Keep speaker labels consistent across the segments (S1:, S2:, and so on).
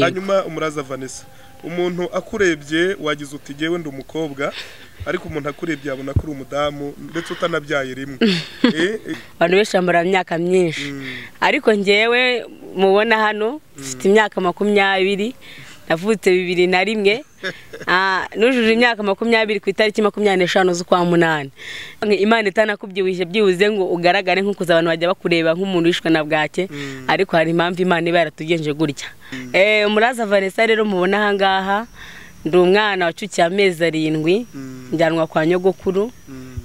S1: hanyuma umuraza vanessa umuntu akurebye wagize uti ngewe ndi umukobwa ariko umuntu akurebye yabona ko uri umudamu ndetse utanabyaye rimwe Eh, eh,
S2: abantu benshi bamara imyaka myinshi ariko ngewe mubona hano mfite imyaka makumyabiri navutse bibiri na rimwe Ah, nujuje imyaka makumyabiri ku itariki makumyabiri n'eshanu z'ukwa munani imana itanakubyibushye byibuze ngo ugaragare nk'uko abantu bajya bakureba nk'umuntu wishwe na bwake ariko hari impamvu imana iba yaratugenje gutya Eh, umuraza vanessa rero mubona ahangaha ndi umwana wacukiye amezi arindwi njyanwa kwa nyogokuru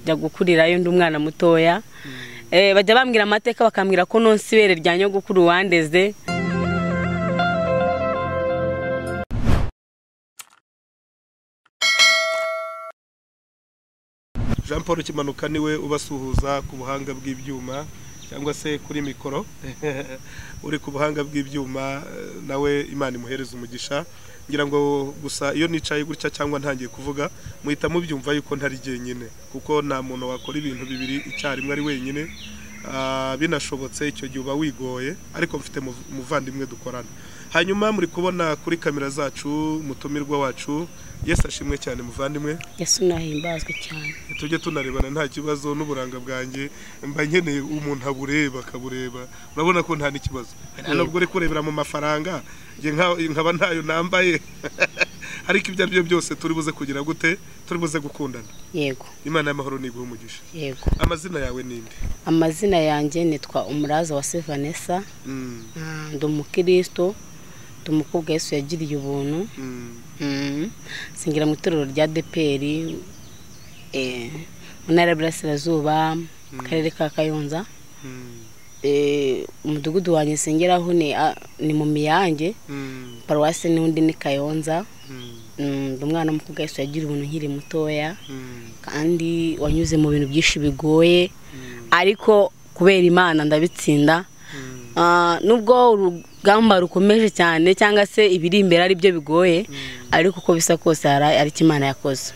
S2: njya gukurirayo ndi umwana mutoya Eh, bajya bambwira amateka bakambwira ko nonsa ibere rya nyogokuru wandeze
S1: jean paul kimanuka niwe ubasuhuza ku buhanga bw'ibyuma cyangwa se kuri mikoro uri ku buhanga bw'ibyuma eh, nawe imana imuhereza umugisha ngira ngo gusa iyo nicaye gutya cyangwa ntangiye kuvuga muhita mubyumva yuko ntari jyenyine kuko nta muntu wakora ibintu bibiri icyarimwe ari wenyine Ah, binashobotse icyo gihe uba wigoye ariko mfite muv- umuvandimwe dukorana hanyuma muri kubona kuri kamera zacu umutumirwa wacu yesu ashimwe cyane muvandimwe
S2: yesu nahimbazwe cyane
S1: tujye tunarebana nta kibazo n'uburanga bwanjye mba nkeneye umuntu abureba akabureba urabona ko nta n'ikibazo hari nubwo uri kurebera mu mafaranga njye nka- nkaba ntayo nambaye ariko ibyo ari byo byose turi buze kugira gute turi buze gukundana
S2: yego
S1: imana y'amahoro niguha umugisha
S2: yego
S1: amazina yawe ninde
S2: amazina yanjye nitwa umuraza wa sevanessa
S1: Mm,
S2: Ah, ndi umukristo ndi umukobwa yesu yagiriye ubuntu
S1: mm,
S2: Mm. sengera mu itorero rya deperi eh, mu ntara y'uburasirazuba mu karere ka kayonza
S1: mm,
S2: Eh, umudugudu wanjye nsengeraho ni ah, ni mu miyange
S1: mm,
S2: paruwasi n'undi ni kayonza
S1: mm,
S2: Mm, ndi umwana w'umukobwa wese wagira ubuntu nkiri mutoya
S1: mm,
S2: kandi wanyuze mu bintu byinshi bigoye
S1: mm,
S2: ariko kubera imana ndabitsinda
S1: mm,
S2: Ah, nubwo urugamba rukomeje cyane cyangwa se ibiri imbere ari byo bigoye ariko uko bisa kose hari ari icyo imana yakoze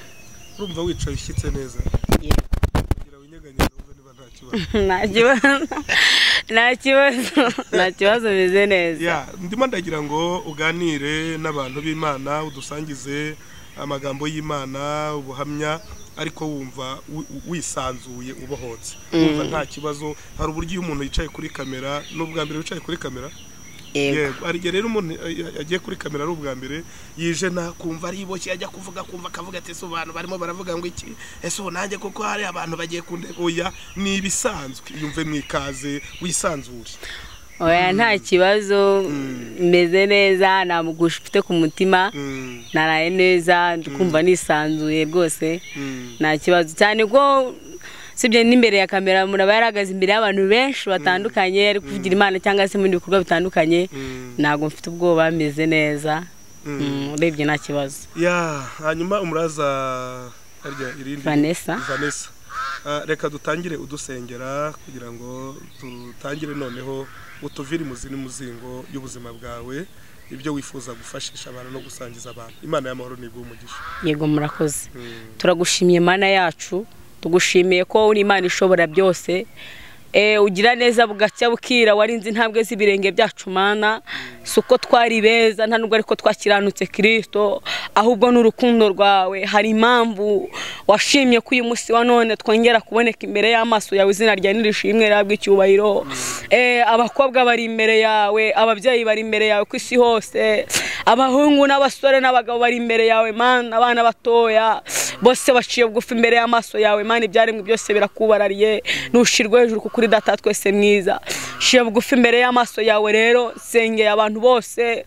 S1: urumva wicaye ushyitse neza kugira winyeganyeze wumve niba nta kibazo
S2: nta kibazo nta kibazo nta kibazo bimeze neza
S1: ya ndimo ndagira ngo uganire n'abantu b'imana udusangize amagambo y'imana ubuhamya ariko wumva wi- wisanzuye ubohotse wumva nta kibazo hari uburyo iyo umuntu yicaye kuri kamera ni ubwa mbere wicaye kuri kamera
S2: yego
S1: yego hari igihe rero umuntu eh, eh, agiye kuri kamera ari ubwa mbere yije nakumva ariboshye ajya kuvuga kumva akavuga ati ese abantu barimo baravuga ngo iki ese ubu nanjye kuko hari abantu bagiye kundeba oya ni ibisanzwe yumve mwikaze wisanzure
S2: oya nta kibazo meze neza nta mugusha ufite ku mutima
S1: Mm,
S2: naraye neza ndikumva nisanzuye rwose
S1: mm.
S2: nta kibazo cyane ko usibye n'imbere ya kamera umuntu aba yarahagaze imbere y'abantu benshi batandukanye ari kuvugira imana cyangwa se mu bindi bikorwa bitandukanye
S1: Mm.
S2: ntabwo mfite ubwoba meze neza Mm, urebye nta kibazo
S1: ya hanyuma umuraza harya irindi
S2: Vanessa.
S1: Vanessa. Ah, reka dutangire udusengera kugira ngo dutangire noneho utuvire imuzi n'umuzingo y'ubuzima bwawe ibyo wifuza gufashisha abantu no gusangiza abantu imana y'amahoro niguha umugisha
S2: yego murakoze
S1: Mm.
S2: turagushimiye mana yacu tugushimiye ko uri imana ishobora byose Eh, ugira neza bugacya bukira warinze intambwe z'ibirenge byacu mana si uko twari beza nta nubwo ariko twakiranutse kirisito ahubwo n'urukundo rwawe hari impamvu washimye ko uyu munsi wa none twongera kuboneka imbere y'amaso yawe izina rya nirishimwe rihabwa icyubahiro Eh, abakobwa bari imbere yawe ababyeyi bari imbere yawe ku isi hose abahungu n'abasore n'abagabo bari imbere yawe mana abana batoya bose baciye bugufi imbere y'amaso yawe mana ibyaremwe byose birakubarariye ntushirwe hejuru kuko uri data wa twese mwiza ciye bugufi imbere y'amaso yawe rero nsengeye abantu bose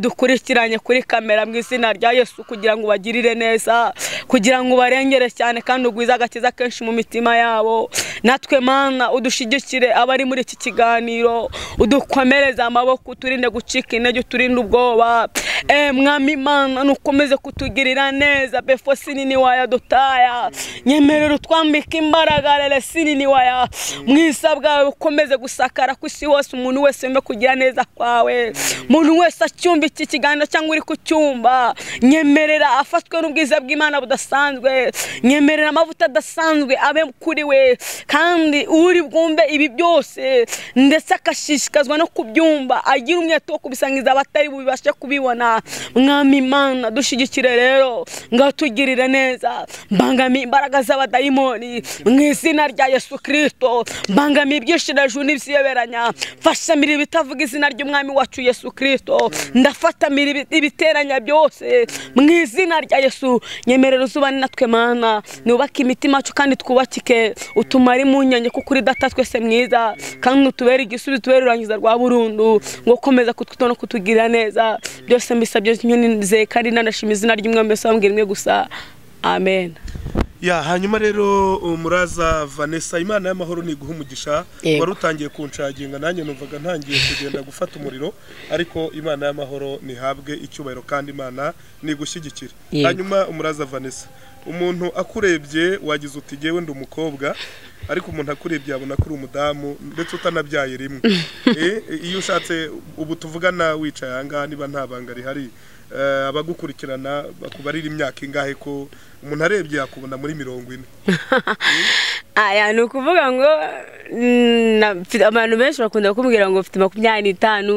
S2: badukurikiranye kuri kamera mu izina rya yesu kugira ngo ubagirire neza kugira ngo ubarengere cyane kandi ugwize agakiza kenshi mu mitima yabo natwe mana udushyigikire abari muri iki kiganiro udukomereze amaboko uturinde gucika intege uturinde ubwoba Eh, mwami mana nukomeze kutugirira neza befo sinini waya dutaya nyemerera utwambike imbaraga rere sinini waya mu isa bwawe ukomeze gusakara ku isi hose umuntu wese yumve kugira neza kwawe umuntu wese acyumva iki kiganiro cyangwa uri ku cyumba nyemerera afatwe n'ubwiza bw'imana budafite adasanzwe nyemerera amavuta adasanzwe abe kuri we kandi uri bwumve ibi byose ndetse akashishikazwa no kubyumva agira umwete wo kubisangiza abatari bubashe kubibona mwami imana dushyigikire rero ngatugirire neza mbangamiye imbaraga z'abadayimoni mu izina rya yesu kirisito mbangamiye ibyishirajuru n'ibisiyoberanya mfashamira ibitavuga izina ry'umwami wacu yesu kirisito ndafatamira ibi- ibiteranya byose mu izina rya yesu nyemerera uzubane natwe mana nubake imitima yacu kandi twubakike utumare impungenge kuko uri data twese mwiza kandi utubere igisubizo utubere urangiza rwa burundu ngo ukomeza kutwitaho no kutugira neza byose mbisabye nyine kandi nanashima izina ry'umwami wese wambwira imwe gusa amen
S1: ya hanyuma rero umuraza vanessa imana y'amahoro ni iguha umugisha
S2: Yego.
S1: wari utangiye kunshaginga nanjye numvaga ntangiye kugenda gufata umuriro ariko imana y'amahoro ntihabwe icyubahiro kandi imana ni igushyigikira
S2: Yego.
S1: hanyuma umuraza vanessa umuntu akurebye wagize uti ngewe ndi umukobwa ariko umuntu akurebye yabona ko uri umudamu ndetse utanabyaye rimwe Eh, iyo ushatse ubu tuvugana wicaye ahangaha niba nta banga rihari eh, abagukurikirana bakubarira imyaka ingahe ko umuntu arebye yakubona muri mirongo ine
S2: aya ni ukuvuga ngo mm, na- mfite- abantu benshi bakunda kumbwira ngo mfite makumyabiri n'itanu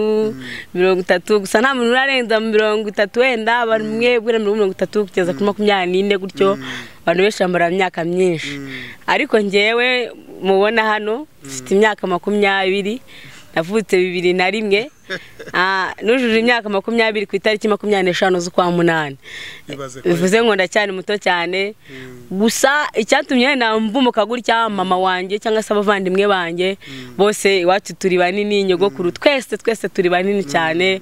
S2: mirongo itatu gusa nta muntu urarenza mirongo itatu wenda bamwe bwira mirongo mirongo itatu kugeza kuri makumyabiri n'ine gutyo abantu benshi bambara imyaka myinshi ariko ngewe mubona hano mfite imyaka makumyabiri navutse bibiri na rimwe Ah, nujuje imyaka makumyabiri ku itariki makumyabiri n'eshanu z'ukwa munani
S1: ibaze ko
S2: bivuze ngo ndacyari muto cyane gusa icyatumye wenda mvumuka gutya mama wanjye cyangwa se abavandimwe banjye bose iwacu turi banini nyogokuru twese twese turi banini cyane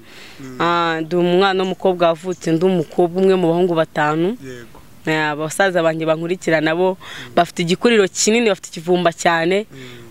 S2: Ah, ndi umwana w'umukobwa wavutse undi umukobwa umwe mu bahungu batanu
S1: yego
S2: Ah, abasaza banjye bankurikira nabo bafite igikuriro kinini bafite ikivumba cyane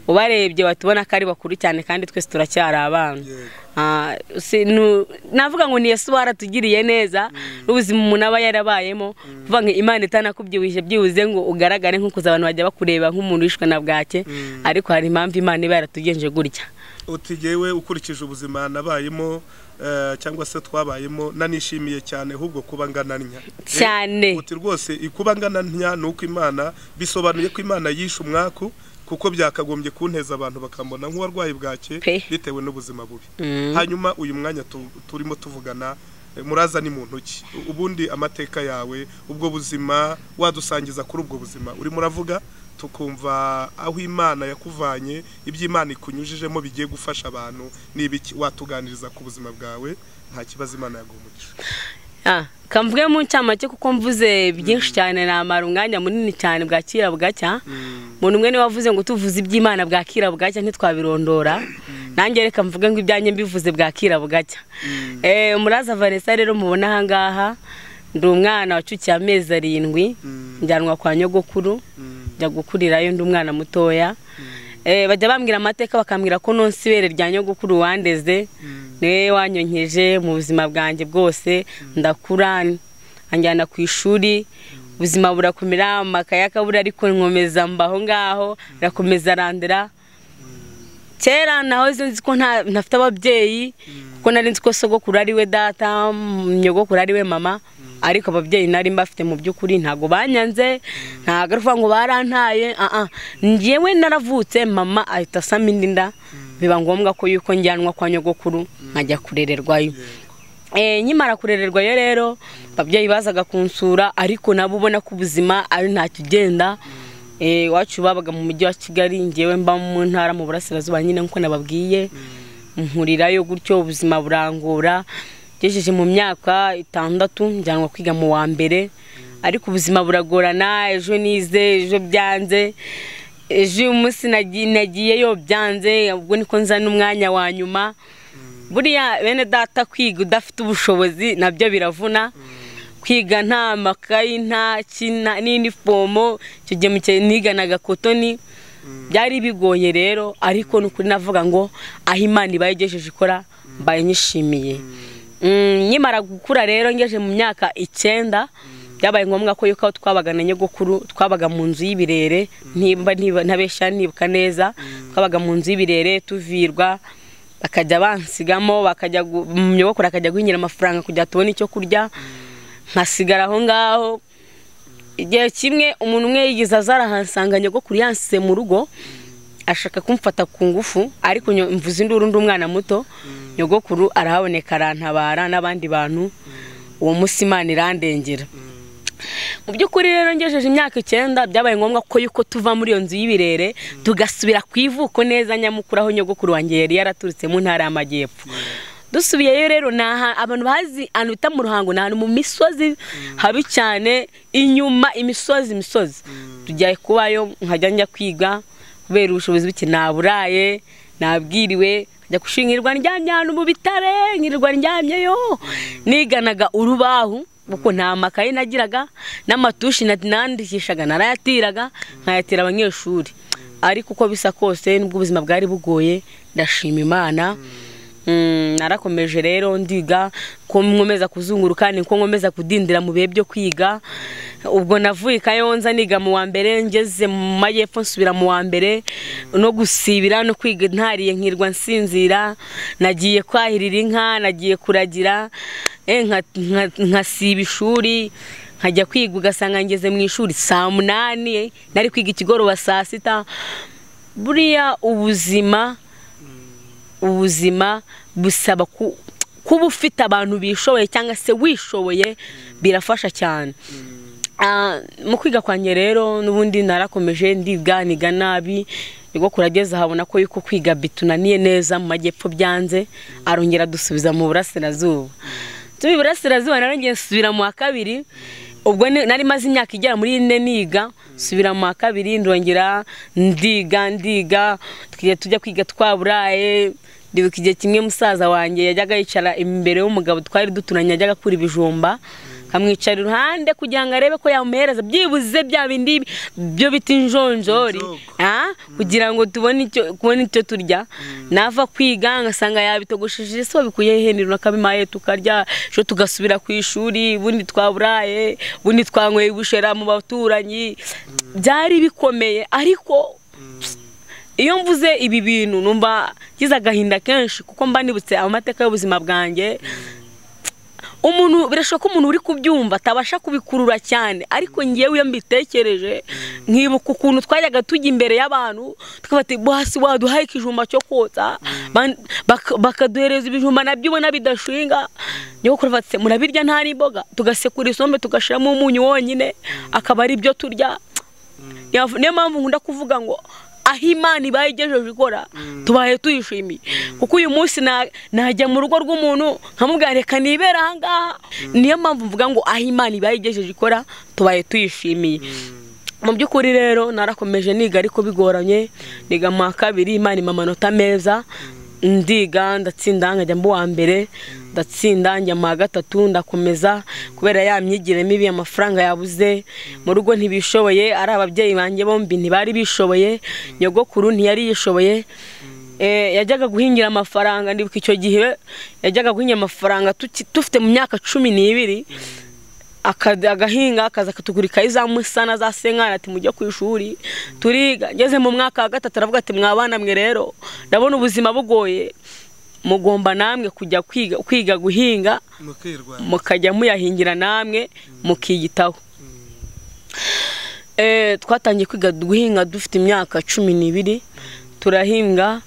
S2: ubarebye batubona ko ari bakuru cyane kandi twese turacyari abana
S1: yego
S2: Ah, si- nu- navuga ngo ni yesu waratugiriye neza n'ubuzima umuntu aba yarabayemo kuvuga ngo imana itanakubyibushye byibuze ngo ugaragare nk'ukuza abantu bajya bakureba nk'umuntu wishwe na bwake
S1: Mm.
S2: ariko hari impamvu imana iba yaratugenje gutya
S1: uti ngewe ukurikije ubuzima nabayemo eh, cyangwa se twabayemo nanishimiye cyane ahubwo kuba ngananya Eh,
S2: Cyane.
S1: uti rwose ikuba ngananya ni uko imana bisobanuye ko imana yishe umwaku kuko byakagombye kunteza abantu bakambona nk'uwarwayi bwake
S2: Pe.
S1: bitewe n'ubuzima bubi
S2: Mm.
S1: hanyuma uyu mwanya tu- turimo tuvugana eh, muraza ni mu ntoki U- ubundi amateka yawe ubwo buzima wadusangiza kuri ubwo buzima urimo uravuga tukumva aho imana yakuvanye ibyo imana ikunyujijemo bigiye gufasha abantu n'ibiki watuganiriza ku buzima bwawe nta kibazo imana yaguha umugisha
S2: Ah, kamvuge mu ncamake kuko mvuze byinshi cyane namara umwanya munini cyane bwakira bugacya umuntu umwe niwe wavuze ngo tuvuze iby'imana bwakira bugacya ntitwabirondora nanjye reka mvuge ngo ibyanjye mbivuze bwakira bugacya Eh, muraza vanessa rero mubona ahangaha ndi umwana wacukiye amezi arindwi
S1: Mm.
S2: njyanwa kwa nyogokuru njya gukurirayo ndi umwana mutoya Eh, bajya bambwira amateka bakambwira ko nonsa ibere rya nyogokuru wandeze niwe wanyonkeje mu buzima bwanjye bwose ndakura anjyana ku ishuri ubuzima burakomera amakaya akabura ariko nkomeza mbaho ngaho arakomeza arandera kera nahoze nzi ko nta- ntafite ababyeyi kuko nari nzi ko sogokuru ari we data mm, nyogokuru ari we mama ariko ababyeyi nari mbafite mu by'ukuri ntabwo banyanze ntabwo ari ukuvuga ngo barantaye aa njyewe naravutse mama ahita asama indi nda biba ngombwa ko yuko njyanwa kwa nyogokuru nkajya kurererwayo Eh, nkimara kurererwayo rero ababyeyi bazaga kunsura ariko nabo ubona ko ubuzima ari ntacyo ugenda Eh, iwacu babaga mu mujyi wa kigali ngewe mba mu ntara mu burasirazuba nyine nk'uko nababwiye nkurirayo gutyo ubuzima burangora ngejeje mu myaka itandatu njyanwa kwiga mu wa mbere ariko ubuzima buragorana ejo nize ejo byanze ejo uyu munsi nagi- nagiyeyo byanze ubwo niko nza n'umwanya wa nyuma buriya bene data kwiga udafite ubushobozi nabyo biravuna kwiga nta makayi nta kina n'inifomo icyo gihe mu gihe niganaga kotoni byari bigoye rero ariko ni ukuri navuga ngo aho imana ibaye igejeje ikora mbaye nyishimiye Mm, nkimara gukura rero ngeje mu myaka icyenda byabaye ngombwa ko yuko aho twabaga na nyogokuru twabaga mu nzu y'ibirere nimba niba- ntabeshya nibuka neza twabaga mu nzu y'ibirere tuvirwa bakajya bansigamo bakajya gu- mu nyogokuru akajya guhingira amafaranga kugira ngo tubone icyo kurya nkasigara aho ngaho igihe kimwe umuntu umwe yigeze azarahasanga nyogokuru yansize mu rugo ashaka kumfata ku ngufu ariko nyo- mvuze induru undi umwana muto nyogokuru arahaboneka arantabara n'abandi bantu uwo munsi imana irandengera mu by'ukuri rero ngejeje imyaka icyenda byabaye ngombwa ko yuko tuva muri iyo nzu y'ibirere tugasubira ku ivuko neza nyamukuru aho nyogokuru wanjye yari yaraturutse mu ntara y'amajyepfo dusubiyeyo rero ni aha- abantu bazi ahantu bita mu ruhango ni ahantu mu misozi habi cyane inyuma imisozi imisozi tujya kubayo nkajya njya kwiga kubera ubushobozi buke naburaye nabwiriwe njya gushingirwa ndyamye ahantu mu bitare nkirirwa ndyamyeyo niganaga urubahu kuko nta makaye nagiraga n'amatushi na- nandikishaga narayatiraga nkayatira abanyeshuri ariko uko bisa kose nubwo ubuzima bwari bugoye ndashima imana Mm, narakomeje rero ndiga ko nkomeza kuzunguruka niko nkomeza kudindira mu bihe byo kwiga ubwo navuye i kayonza niga mu wa mbere ngeze mu majyepfo nsubira mu wa mbere no gusibira no kwiga ntariye nkirwa nsinzira nagiye kwahirira inka nagiye kuragira eh, nka- nka- nkasiba ishuri nkajya kwiga ugasanga ngeze mu ishuri saa munani nari kwiga ikigoroba saa sita buriya ubuzima ubuzima busaba ku- kuba ufite abantu bishoboye cyangwa se wishoboye birafasha cyane Ah, mu kwiga kwanjye rero n'ubundi narakomeje ndiga niga nabi nibwo kurageza habona ko yuko kwiga bitunaniye neza mu majyepfo byanze arongera dusubiza mu burasirazuba tuba iburasirazuba narongeye nsubira mu wa kabiri ubwo ni- nari maze imyaka igera muri ine niga nsubira mu wa kabiri ndongera ndiga ndiga tukajya tujya kwiga twaburaye ndibuka igihe kimwe musaza wanjye yajyaga yicara imbere y'umugabo twari duturanye yajyaga akura ibijumba akamwicara iruhande kugira ngo arebe ko yamuhereza byibuze bya bindi byo bita injonjori
S1: Injoko.
S2: Ah, kugira ngo tubone icyo kubona icyo turya nava kwiga ngasanga yabitogosheje se wabikuye he ni nakabimaye tukarya ejo tugasubira ku ishuri ubundi twaburaye ubundi twanyweye ubushera mu baturanyi byari bikomeye ariko iyo mvuze ibi bintu numva ngize agahinda kenshi kuko mba nibutse amateka y'ubuzima bwanjye umuntu birashoboka ko umuntu uri kubyumva atabasha kubikurura cyane ariko ngewe iyo mbitekereje nkibuka ukuntu twajyaga tujya imbere y'abantu tukabati basi waduhaye ikijumba cyo kotsa ban- bak- bakaduhereza ibijumba nabyo ubona bidashinga niyo kurvatse murabirya nta n'imboga tugasekura isombe tugashyiramo umunyu wonyine akaba ari byo turya Yav- niyo mpamvu nkunda kuvuga ngo aho imana ibaye igejeje ikora tubaye tuyishimiye kuko uyu munsi na- najya mu rugo rw'umuntu nkamubwira reka nibera aha ngaha niyo mpamvu mvuga ngo aho imana ibaye igejeje ikora tubaye tuyishimiye mu by'ukuri rero narakomeje niga ariko bigoranye niga mu wa kabiri imana impa amanota meza ndiga ndatsinda nkajya mu wa mbere ndatsinda njya mu wa gatatu ndakomeza kubera ya myigire mibi amafaranga yabuze mu rugo ntibishoboye ari ababyeyi banjye bombi ntibari bishoboye nyogokuru ntiyari yishoboye Eh, yajyaga guhingira amafaranga ndibuka icyo gihe yajyaga guhingira amafaranga tuki- dufite mu myaka cumi n'ibiri akad- agahinga akaza akatugura ikayi za musana za senkani ati mujye ku ishuri turiga ngeze mu mwaka wa gatatu aravuga ati mwabana mwe rero ndabona ubuzima bugoye mugomba namwe kujya kwiga, kwiga guhinga
S1: mukirwanya
S2: mukajya muyahingira namwe mukiyitaho Eh, twatangiye kwiga guhinga dufite imyaka cumi n'ibiri turahinga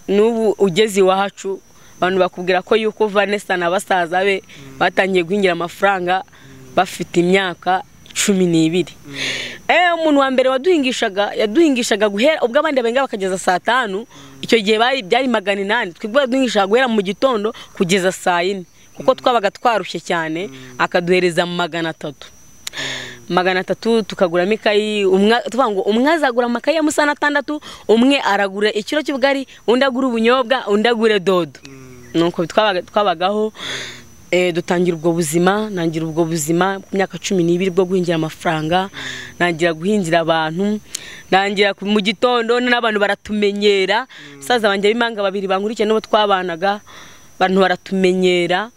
S2: n'ubu ugeze iwacu abantu bakubwira ko yuko vanessa na basaza be batangiye guhingira amafaranga bafite imyaka cumi n'ibiri Eh, umuntu wa mbere waduhingishaga yaduhingishaga guhera ubwo abandi benga bakageza saa tanu icyo gihe bari byari magana inani twebwe yaduhingishaga guhera mu gitondo kugeza saa yine kuko twabaga twarushye cyane akaduhereza magana atatu magana atatu tukaguramo ikayi umwe tuvuga ngo umwe azagura amakayi ya musana atandatu umwe aragura ikiro cy'ubugari undi agura ubunyobwa undi agure dodo nuko twabaga- twabagaho eh, dutangira ubwo buzima nangira ubwo buzima ku myaka cumi n'ibiri bwo guhingira amafaranga nangira guhingira abantu nangira ku- mu gitondo n'abantu baratumenyera saza banjye b'imanga babiri bankurikiye n'uwo twabanaga abantu baratumenyera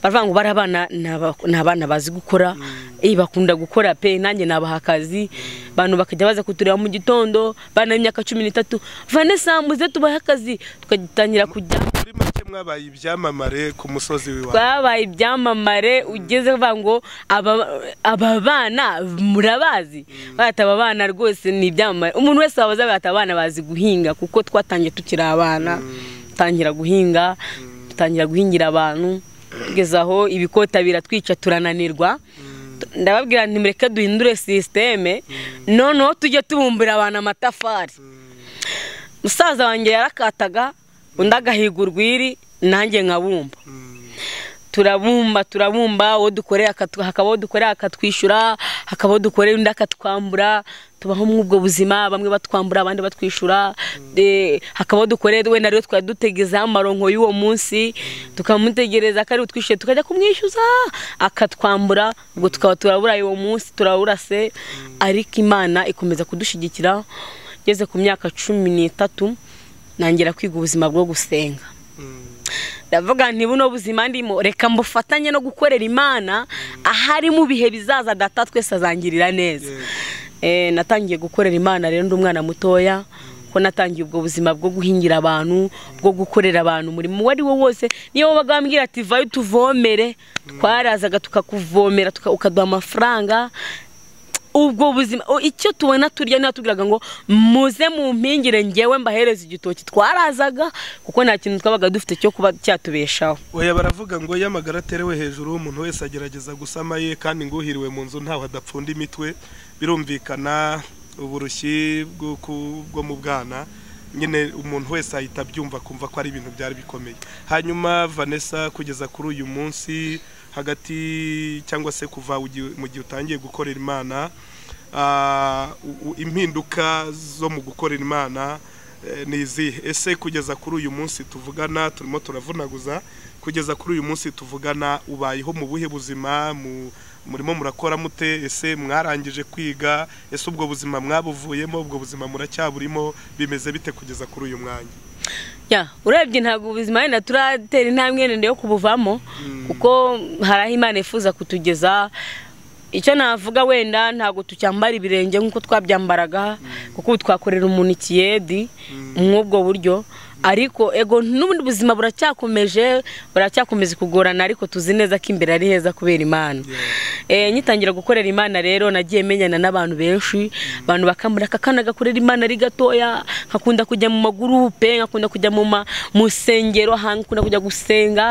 S2: baravuga ngo bariya bana ni aba- ni abana bazi gukora eh, bakunda gukora pe nanjye nabaha akazi abantu bakajya baza kutureba mu gitondo bana b'imyaka cumi n'itatu vanessa muze tubahe akazi tugatangira kujya
S1: muri make mwabaye ibyamamare ku musozi w'iwawe
S2: twabaye ibyamamare ugeze uvuga ngo aba- aba bana murabazi bahita aba bana rwose ni ibyamamare umuntu wese wabaza bahita abana bazi guhinga kuko twatangiye tukiri abana dutangira guhinga dutangira guhingira abantu tugeze aho ibikota biratwica turananirwa ndababwira nti mureke duhindure sisiteme noneho tujye tubumbira abantu amatafari musaza wanjye yarakataga undi agahiga urwiri nanjye nkabumba
S1: Mm,
S2: turabumba turabumba uwo dukoreye akatu- hakaba uwo dukoreye akatwishyura hakaba uwo dukoreye undi akatwambura tubaho muri ubwo buzima bamwe batwambura abandi batwishyura Eh, hakaba uwo dukoreye wenda rero twari dutegezeho amaronko y'uwo munsi tukamutegereza ko ari utwishyuye tukajya kumwishyuza akatwambura ubwo tukaba turaburaye uwo munsi turaburase ariko imana ikomeza kudushyigikira ngeze ku myaka cumi n'itatu ntangira kwiga ubuzima bwo gusenga
S1: mm,
S2: ndavuga nti buno buzima ndimo reka mbufatanye no gukorera imana ahari mu bihe bizaza data twese azangirira neza
S1: Yego.
S2: Eh, natangiye gukorera imana rero ndi umwana mutoya ko natangiye ubwo buzima bwo guhingira abantu bwo gukorera abantu umurimo uwo ari wo wose niyo wabaga wambwira ati vayo utuvomere twarazaga tukakuvomera tuka- ukaduha amafaranga ubwo buzima o- icyo tubona turya niba tubwiraga ngo muze mu mpingire ngewe mbahereza igitoki twarazaga kuko nta kintu twabaga dufite cyo kuba cyatubeshaho
S1: oya baravuga ngo iyo amagara aterewe hejuru umuntu wese agerageza gusama ye kandi nguhiriwe mu nzu ntaho adapfunda imitwe birumvikana uburushyi bwo ku- bwo mu bwana nyine umuntu wese ahita abyumva akumva ko ari ibintu byari bikomeye hanyuma vanessa kugeza kuri uyu munsi hagati cyangwa se kuva ugi- mu gihe utangiye gukorera imana ah, u- u- impinduka zo mu gukorera imana eh, ni izihe ese kugeza kuri uyu munsi tuvugana turimo turavunaguza kugeza kuri uyu munsi tuvugana ubayeho mu buhe buzima mu- murimo murakora mute ese mwarangije kwiga ese ubwo buzima mwabuvuyemo ubwo buzima muracyaburimo bimeze bite kugeza kuri uyu mwanya
S2: ya urebye ntabwo ubuzima wenda turatera intambwe ndende yo kubuvamo kuko hari aho imana ifuza kutugeza icyo navuga wenda ntabwo tucyambara ibirenge nk'uko twabyambaraga kuko ubu twakorera umuntu ikiyedi mw'ubwo buryo ariko ego n'ubundi buzima buracyakomeje buracyakomeza kugorana ariko tuzi neza ko imbere ari heza kubera imana Eh, ngitangira gukorera imana rero nagiye menyana n'abantu benshi abantu bakamura aka kana gakorera imana ari gatoya nkakunda kujya mu magurupe nkakunda kujya mu ma- mu nsengero ahantu nkunda kujya gusenga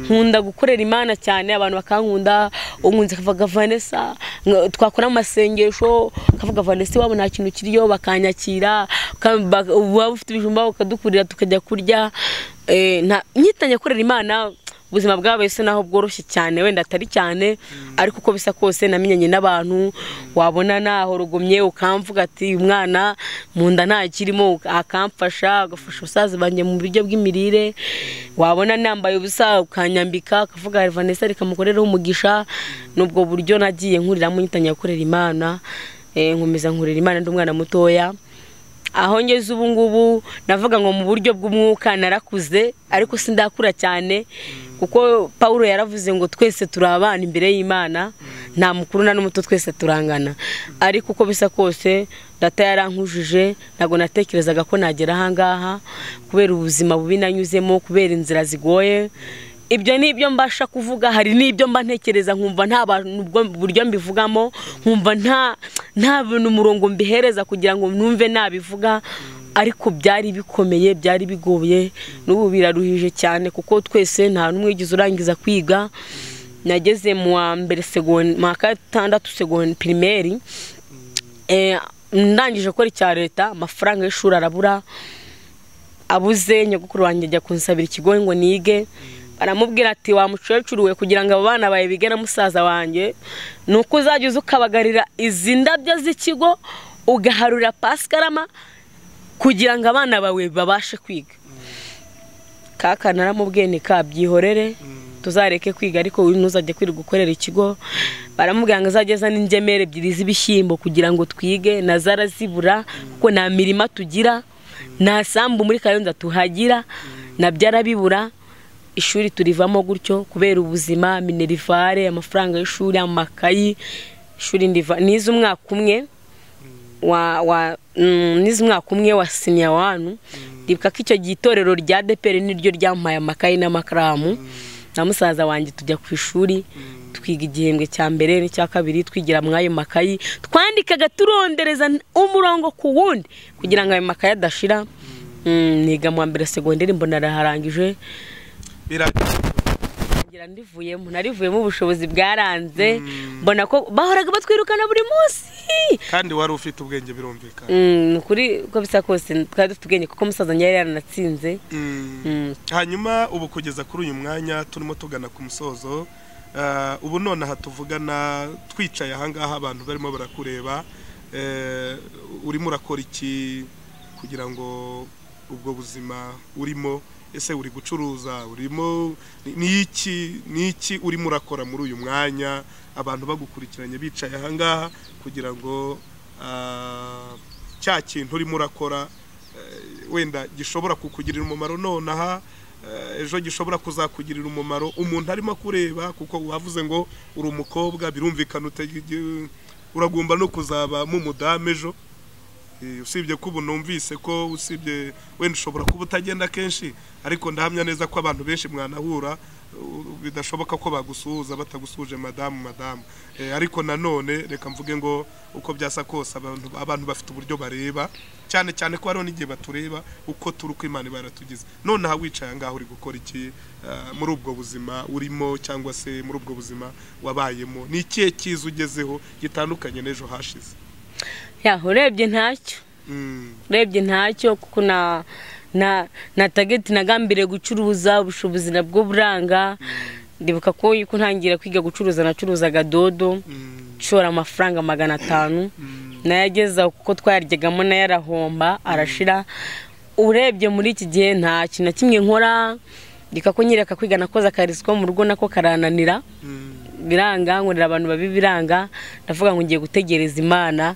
S2: nkunda gukorera imana cyane abantu bakankunda umwunzi akavuga vanessa nka- twakora amasengesho akavuga vanessa iwabo nta kintu kiriyo bakanyakira ka- ba- waba ufite ibijumba ukadukurira tukajya kurya Eh, nta- nyitangiye gukorera imana ubuzima bwabo ese naho bworoshye cyane wenda atari cyane ariko uko bisa kose namenyanye n'abantu wabona naho rugumye ukamvuga ati "Uyu mwana mu nda nta kirimo akamfasha agafasha ubusaza banjye mu buryo bw'imirire wabona nambaye ubusa ukanyambika akavuga vanessa reka mukorereho umugisha n'ubwo buryo nagiye nkuriramo nyitangiye gukorera imana Eh, nkomeza nkurira imana ndi umwana mutoya aho ngeze ubu ngubu navuga ngo mu buryo bw'umwuka narakuze ariko sindakura cyane kuko paul yaravuze ngo twese turi abana imbere y'imana nta mukuru na n'umuto twese turangana ariko uko bisa kose data yarankujije ntabwo natekerezaga ko nagera ahangaha kubera ubuzima bubi nanyuzemo kubera inzira zigoye ibyo ni ibyo mbasha kuvuga hari n'ibyo mba ntekereza nkumva nta bantu ubwo buryo mbivugamo nkumva nta nta bintu umurongo mbihereza kugira ngo numve nabivuga ariko byari bikomeye byari bigoye n'ubu biraruhije cyane kuko twese nta n'umwe ugize urangiza kwiga nageze mu wa mbere segon- mu wa gatandatu segon- pirimeri Eh, ndangije gukora icya leta amafaranga y'ishuri arabura abuze nyogokuru wanjye ajya kunsabira ikigo ngo nige baramubwira ati wa mukecuru we kugira ngo abo bana bawe bige na musaza wanjye ni uko uzajya uza ukabagarira izi ndabyo z'ikigo ugaharura pasikarama kugira ngo abana bawe babashe kwiga kaka naramubwiye ni kabyihorere tuzareke kwiga ariko uyu ntuzajye kwirirwa gukorera ikigo baramubwira ngo azajye azane ingemeri ebyiri z'ibishyimbo kugira ngo twige na zarazibura kuko nta mirima tugira nta sambu muri kayonza tuhagira nabyo arabibura ishuri turivamo gutyo kubera ubuzima minerivare amafaranga y'ishuri amakayi ishuri ndiva nize umwaka umwe wa wa nizi umwaka umwe wa siniya wanu ribuka ko icyo gihe itorero rya deperi niryo ryampaye amakaye n'amakaramu na musaza wanjye tujya ku ishuri twiga igihembwe cya mbere n'icya kabiri twigira muri ayo makayi twandikaga turondereza umurongo ku wundi kugira ngo ayo makaye adashira niga mu wa mbere segonderi mbona araharangije ngira ndivuyemo narivuyemo ubushobozi bwaranze mbona ko bahoraga batwirukana buri munsi
S1: kandi wari ufite ubwenge birumvikana
S2: Mm, ni ukuri uko bisa kose twari dufite ubwenge kuko umusaza nyari yaranatsinze Mm.
S1: hanyuma ubu kugeza kuri uyu mwanya turimo tugana ku musozo eh, ubu nonaha tuvugana twicaye ahangaha abantu barimo barakureba eh, urimo urakora iki kugira ngo ubwo buzima urimo ese uri gucuruza urimo ni- ni iki ni iki urimo urakora muri uyu mwanya abantu bagukurikiranye bicaye ahangaha kugira ngo ah, cya kintu urimo urakora eh, wenda gishobora kukugirira umumaro nonaha eh, ejo gishobora kuzakugirira umumaro umuntu arimo kureba kuko wavuze ngo uri umukobwa birumvikana utege- uragomba no kuzaba mu mudamu ejo Eh, usibye ko ubu numvise ko usibye wenda ushobora kuba utagenda kenshi ariko ndahamya neza ko abantu benshi mwanahura uh, bidashoboka ko bagusuhuza batagusuje madamu madamu Eh, ariko nanone reka mvuge ngo uko byasa kose abantu abantu bafite uburyo bareba cyane cyane ko hariho n'igihe batureba uko turi uko imana iba yaratugize nonaha wicaye ahangaha uri gukora iki Ah, muri ubwo buzima urimo cyangwa se muri ubwo buzima wabayemo ni ikihe cyiza ugezeho gitandukanye n'ejo hashize
S2: ya urebye ntacyo
S1: Mm.
S2: urebye ntacyo kuko na na na tageti nagambiriye gucuruza ubushobozi nabwo buranga ndibuka ko yuko ntangira kwiga gucuruza nacuruzaga dodo
S1: Mm.
S2: nshora amafaranga magana atanu
S1: Mm.
S2: nayageza kuko twayaryagamo nayo arahomba arashira urebye muri iki gihe nta kintu na kimwe nkora ndika ko nyireka kwiga nakoze akarisi ko mu rugo nako karananira
S1: Mm.
S2: biranga nkorera abantu babi biranga ndavuga ngo ngiye gutegereza imana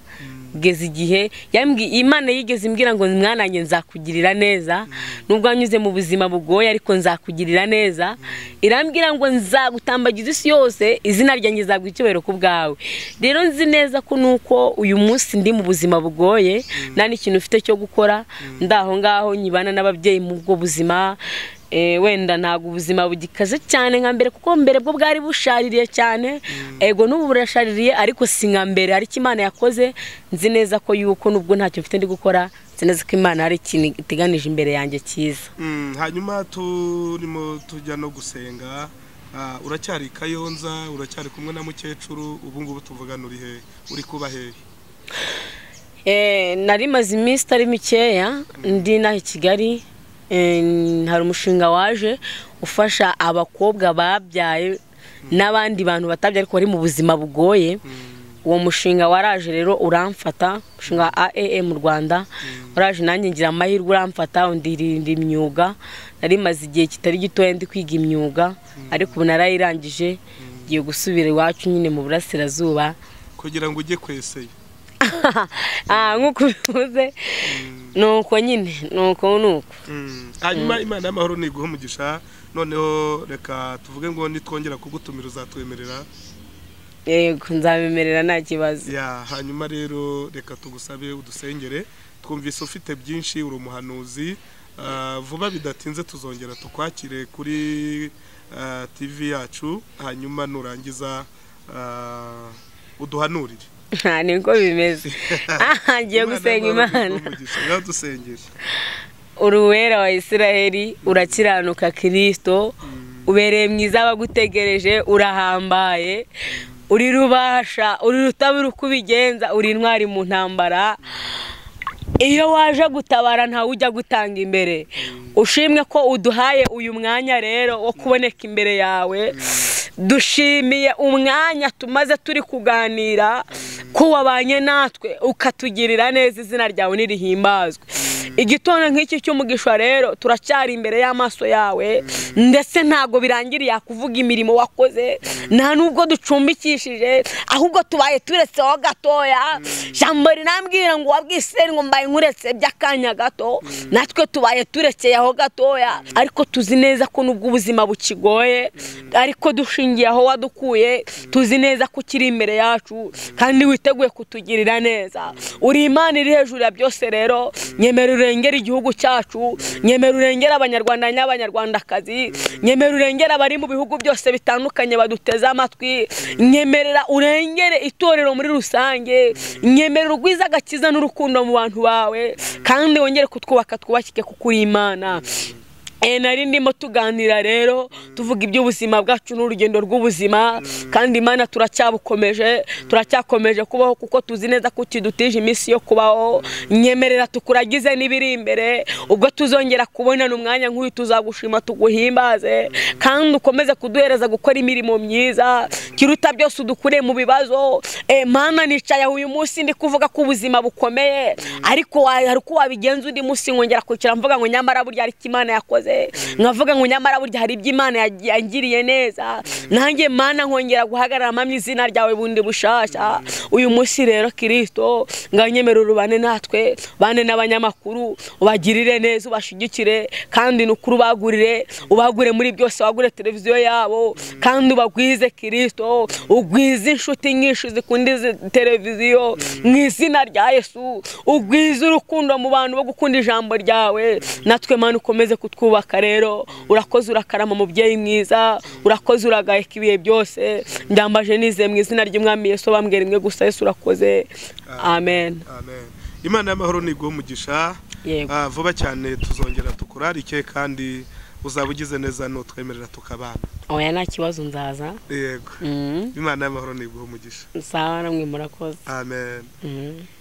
S2: kugeza igihe yambwi- imana yigeze imbwira ngo mwanange nzakugirira neza nubwo wanyuze mu buzima bugoye ariko nzakugirira neza irambwira ngo nzagutambagiza isi yose izina ryanjye nzaguha icyubahiro ku bwawe rero nzi neza ko nuko uyu munsi ndi mu buzima bugoye nta n'ikintu ufite cyo gukora ndaho ngaho nyibana n'ababyeyi mu bwo buzima Eh, wenda ntabwo ubuzima bugikaze cyane nka mbere kuko mbere bwo bwari bushaririye cyane ego n'ubu burashaririye ariko si nka mbere ariko imana yakoze nzi neza ko yuko nubwo ntacyo mfite ndi gukora nzi neza ko imana hari ikintu iteganije imbere yanjye cyiza
S1: Mm, hanyuma turimo tujya no gusenga Ah, uracyari i kayonza uracyari kumwe na mukecuru ubu ngubu tuvugana uri hehe uri kuba hehe
S2: Eh, nari maze iminsi itari mikeya ndi inaha i kigali Eh, hari umushinga waje ufasha abakobwa babyaye n'abandi bantu batabyaye ariko bari mu buzima bugoye uwo mushinga waraje rero uramfata umushinga wa aaa mu rwanda waraje nanjye ngira amahirwe uramfata ndirinda imyuga nari maze igihe kitari gitoya ndi kwiga imyuga ariko ubu narayirangije ngiye gusubira iwacu nyine mu burasirazuba
S1: kugira ngo ujye kweseye
S2: Ah, nk'uko ubivuze ni uko nyine ni uko ni uko
S1: Mm, hanyuma imana y'amahoro niguha umugisha noneho reka tuvuge ngo nitwongera kugutumira uzatwemerera
S2: yego nzabemerera nta kibazo
S1: ya hanyuma rero reka tugusabe udusengere twumvise ufite byinshi uri umuhanuzi Ah, vuba bidatinze tuzongera tukwakire kuri ah, tv yacu hanyuma nurangiza ah, uduhanurire
S2: nta niko bimeze Ah, ngiye gusenga imana
S1: yadusengera
S2: uruwera wa isiraheli urakiranuka kirisito ubereye mwiza abagutegereje urahambaye uri rubasha uri rutabura uko ubigenza uri intwari mu ntambara iyo waje gutabara ntawe ujya gutanga imbere ushimwe ko uduhaye uyu mwanya rero wo kuboneka imbere yawe dushimiye umwanya tumaze turi kuganira ko wabanye natwe ukatugirira neza izina ryawe ntirihimbazwe igitondo nk'iki cy'umugisha rero turacyari imbere y'amaso yawe ndetse ntabwo birangiriye kuvuga imirimo wakoze nta nubwo ducumbikishije ahubwo tubaye turetseho gatoya jambo rinambwira ngo wabwiseri ngo mbaye nkuretse by'akanya gato natwe tubaye turekeye aho gatoya ariko tuzi neza ko nubwo ubuzima bukigoye ariko dushingiye aho wadukuye tuzi neza ko ukiri imbere yacu kandi witeguye kutugirira neza uri imana iri hejuru ya byose rero nyemera urengera igihugu cyacu nyemera urengera abanyarwanda n'abanyarwandakazi nyemera urengera abari mu bihugu byose bitandukanye baduteze amatwi nyemerera urengere itorero muri rusange nyemerera urwiza agakiza n'urukundo mu bantu bawe kandi wongere kutwubaka twubakike kuko uri imana Eh, nari ndimo tuganira rero tuvuga iby'ubuzima bwacu n'urugendo rw'ubuzima kandi imana turacyabukomeje turacyakomeje kubaho kuko tuzi neza ko kidutije iminsi yo kubaho nyemerera tukuragize n'ibiri imbere ubwo tuzongera kubonana umwanya nk'uyu tuzagushima tuguhimbaze kandi ukomeze kuduhereza gukora imirimo myiza kiruta byose udukure mu bibazo Eh, mana nicaye aho uyu munsi ndi kuvuga ko ubuzima bukomeye ariko wa- hari uko wabigenza undi munsi nkongera kwicara mvuga ngo nyamara burya ariko imana yakoze nakoze nkavuga ngo nyamara burya hari ibyo imana yagi- yangiriye neza nanjye mana nkongera guhagarara mpamya izina ryawe bundi bushasha uyu munsi rero kirisito nganyemera urubane natwe bane n'abanyamakuru ubagirire neza ubashyigikire kandi ni ukuri ubagurire ubagure muri byose wagure televiziyo yabo kandi ubagwize kirisito ugwize inshuti nyinshi zikunda izi televiziyo mu izina rya yesu ugwize urukundo mu bantu bo gukunda ijambo ryawe natwe mana ukomeze kutwubaka kutwubaka rero urakoze urakarama mubyeyi mwiza urakoze uragaheka ibihe byose ndambaje nize mu izina ry'umwami yesu bambwira imwe gusa yesu urakoze amen
S1: Amen. imana y'amahoro ni umugisha
S2: Yego.
S1: Ah, vuba cyane tuzongera tukurarike kandi uzaba ugize neza nutwemerera tukabana
S2: oya nta kibazo nzaza
S1: yego imana y'amahoro ni umugisha
S2: sawa namwe murakoze
S1: amen
S2: Mhm.